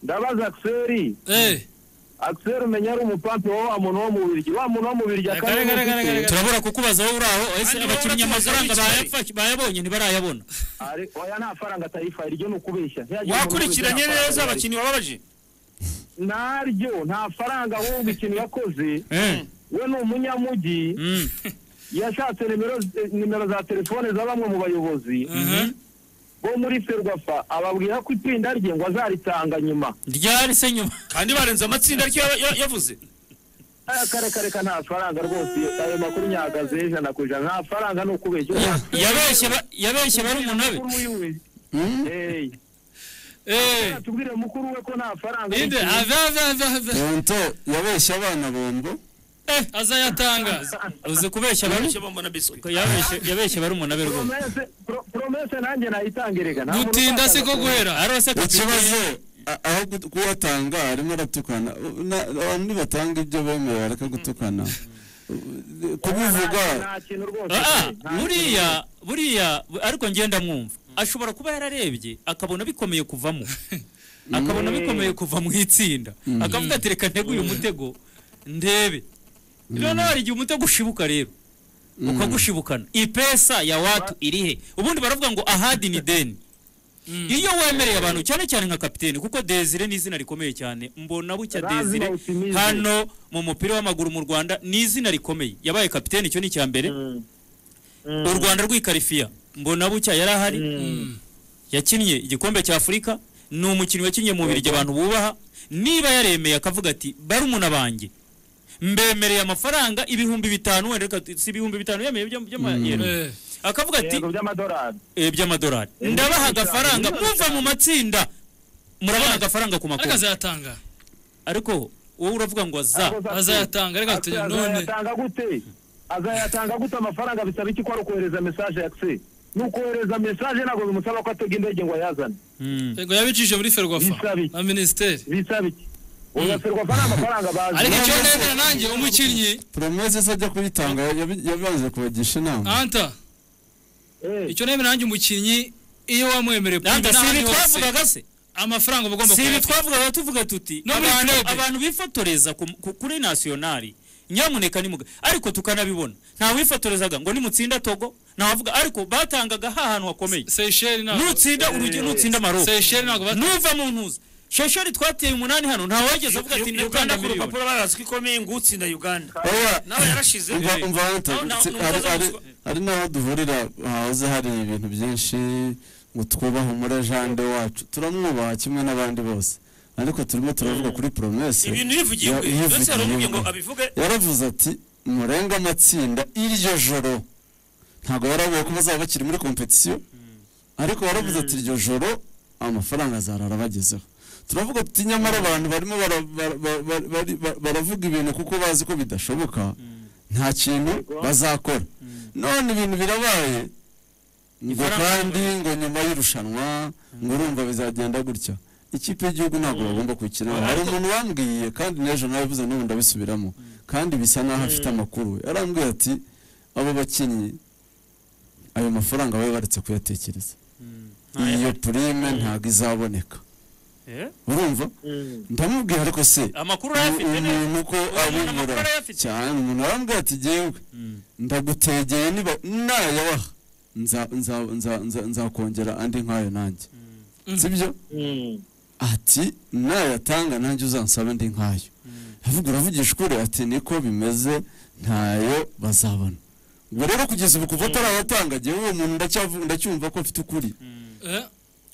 ndabaza akiseri akiseri umenya ari umupanpe wa muntu wo mu biryo wa muntu wo mu biryo Reka, reka, reka, reka, reka. turabura kukubaza wowe uri aho ese abakinnyi Hano urabona amafaranga tubaza bayapfa- bayabonye ntibarayabona ari oya nta faranga atayifaye iryo ni ukubeshya Ntiyagira umuntu wakurikiranye wese neza amafaranga abakinnyi wababaje naryo nta faranga wowe umukino yakoze Eh, we ni umunyamujyi mm, yashatse nimero nimero za telefone za bamwe mu bayobozi mhm. bo muri ferwafa ababwira ko itsinda rye ngo azaritanga nyuma ryari se nyuma kandi barenze amatsinda ariko yaba- ya- yavuze aya kare kare ka nta faranga rwose ayo makuru nyagaze ijana ku ijana nta faranga ni ukubeshya yabeshye ba- yabeshye barumuna be Hey, Eh, tubwire mukuru we ko nta faranga ninde ave ave ave ave tonto yabeshye abana bombo Eh, azayatangaza uzi kubeshya baru Ababeshya bambona biswi yabeshye yabeshye barumuna be rwose promese pro- promese nanjye nayitangirega nta muntu dutinda se ko utatanga- guhera ariho se ikibazo a- aho gut- kuwatanga arimo aratukana U- na- abantu nibatanga ibyo bemeye bareka gutukana U- kubivuga nta kintu rwose Ah, nta kintu. buriya buriya bu- ariko ngenda mwumva ashobora kuba yararebye akabona bikomeye kuvamo akabona bikomeye kuva mu itsinda akavuga ati reka ntege uyu mutego ndebe noneho hari igihe umutego ushibuka rero ukagushibukana ipesa ya watu irihe ubundi baravuga ngo ahadi ni deni iyo wemereye abantu cyane cyane nka kapiteni kuko desire ni izina rikomeye cyane mbona bucya Lazima desire utimize. hano mu mupira w'amaguru mu rwanda ni izina rikomeye yabaye kapiteni icyo ni icya mbere Mm. u rwanda rw'ikarifiya mbona bucya yari ahari yakinnye igikombe cya afurika ni umukinnyi wakinnye mu biryo abantu bubaha niba yaremeye akavuga ati barumuna banjye mbemereye amafaranga ibihumbi bitanu wenda reka si ibihumbi bitanu yemeye by'ama- by'amayero akavuga ati yego by'amadolari eh, by'amadolari Eh, ndabaha by'ibihumbi agafaranga bitanu. muva mu matsinda murabona agafaranga ku ariko makuru azayatanga ariko wowe uravuga ngo za Akoze ati- azayatanga reka Ati, tugira none azayatanga gute azayatanga gute amafaranga bisaba iki ko ari ukohereza mesaje ya kse ni ukohereza mesaje ntabwo bimusaba ko atega indege ngo ayazane Mm. ngo yabicishije muri ferwafa Bisabi. na minisiteri bisaba iki uyaserwa ko ari amafaranga bazi ariko icyo nemera nanjye umukinnyi poromese se ajya kuyitanga yabi- yabanje kubagisha inama anta Eh, icyo nemera nanjye umukinnyi iyo wamwemereye Nanda, kumva si ibi n'ahandi hose twavugaga se amafaranga uba ugomba si ibi kuyatanga twavugaga tuvuga tuti No muri abantu- club. abantu bifotoreza ku- ku- kuri nasiyonari nyamuneka nimuga ariko tukanabibona nta wifotorezaga ngo nimutsinda togo ntawavuga ariko batangaga hahantu hakomeye seyisheri ntabwo nutsinda urugero nutsinda maroko seyisheri ntabwo batanga nuva mu ntuza shesheri twateye umunani hano nta wageze avuga ati uganda uganda ku miliyoni rupapuro barazi ko ikomeye ngutsinda uganda oya nawe yarashize umva umva hanta Nawe- nawe- tsi- nawe hari- ukaza hari- guswa- hari n'aho duhurira hahoze hari ibintu byinshi ngo twubahe umurajande wacu turamwubaha kimwe n'abandi bose ariko turimo turavuga kuri poromese ibintu yivugiye ya- ubwe ndetse hari umubwiye ngo abivuge yaravuze ati murenge amatsinda iryo joro ntabwo yaravuye ko bazaba bakiri muri kompetisiyo ariko yaravuze ati iryo joro amafaranga azarara abagezeho turavuga tuti nyamara abantu barimo bara- bara- bara- bara- bari- ba- baravuga ibintu kuko bazi ko bidashoboka nta kintu bazakora none ibintu birabaye ngo kandi ngo nyuma y'irushanwa ngo urumva bizagenda gutya ikipe y'igihugu ntabwo bagomba kuyikinamo hari umuntu wambwiye kandi n'ejo nabivuze n'ubu ndabisubiramo kandi bisa naho afite amakuru yarambwiye ati abo bakinnyi ayo mafaranga baba baretse kuyatekereza iyo purime ntabwo izaboneka Eh? urumva mm. ndamubwira ariko se amakuru urayafite neza umuntu ko abimura amakuru arayafite. cyane umuntu arambwira ati yewe ndagutegeye niba nayabaha nza- nza- nza- nza- nzakongera andi nk'ayo nanjye sibyo Mm. ati nayatanga nanjye uzansaba andi nkayo avuga uravugisha ukuri ati niko bimeze ntayo bazabona ubwo rero kugeza ubu kuva atarayatanga jyewe uwo muntu ndacyavu- ndacyumva ko mfite ukuri Eh,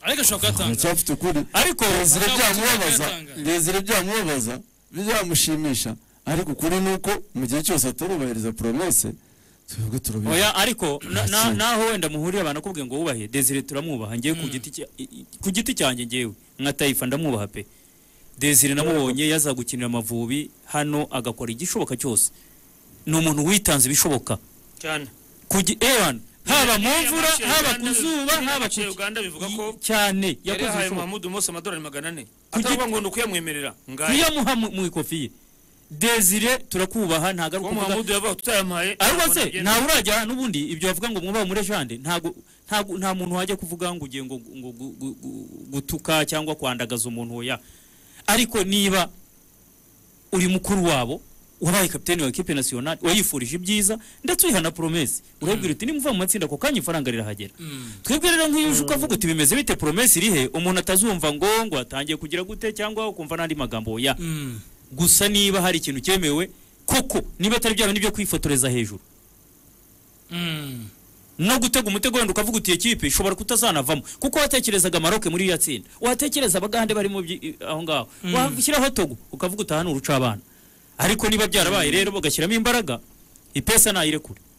ariko ashobora kuyatanga ndacyafite ukuri ariko rezire Bazaba byamubabaza bakayatanga. rezire byamubabaza byamushimisha ariko ukuri ni uko mu gihe cyose atarubahiriza poromese twebwe turabizi oya ariko na- na- Ntakindi. naho wenda muhuriye abantu akubwiye ngo wubahe desire turamwubaha ngewe ku giti cya- i- i- ku giti cyanjye ngewe nka tayifa ndamwubaha pe desire namubonye yazagukinira amavubi hano agakora igishoboka cyose ni umuntu witanze ibishoboka cyane ku gi- ewan haba mu mvura Iriya haba ku match ya Uganda- zuba iriya haba match ku ya Uganda bivuga ko cyane yari yakoze yahaye ibishoboka Mahmoud Mose amadolari magana ane giti- atavuga ngo ni ukuyamwemerera ngaya kuyamuha mu mu ikofi ye desire turakubaha ntabwo ari kuba ukuvuga Mahmoud yavuga tutayamuhaye ariko se nta urajya n'ubundi ibyo bavuga ngo mwubahe umurejande ntago ntago nta muntu wajya kuvuga ngo ugiye ngo ngo gu- gu- gu- gutuka cyangwa kwandagaza umuntu oya ariko niba uri mukuru wabo wabaye kapiteni wa ekipe nasiyonali wayifurije ibyiza ndetse uyiha na poromesi urabwira uti nimuva mu matsinda ako kanya ifaranga rirahagera Mm. twebwe rero nk'iyo uje ukavuga uti bimeze bite poromesi iri he umuntu atazumva ngo ngo atangiye kugira gute cyangwa ukumva n'andi magambo ya Mm. gusa niba hari ikintu cyemewe koko niba atari bya bindi byo kwifotoreza hejuru Mm. no gutega umutego wenda ukavuga uti ekipe ishobora kutazanavamo kuko watekerezaga maroke muri iriya tsinda watekereza abagande barimo aho ngaho washyiraho togo ukavuga utahana uruca abana ariko niba byarabaye rero bagashyiramo imbaraga ipesa nayirekure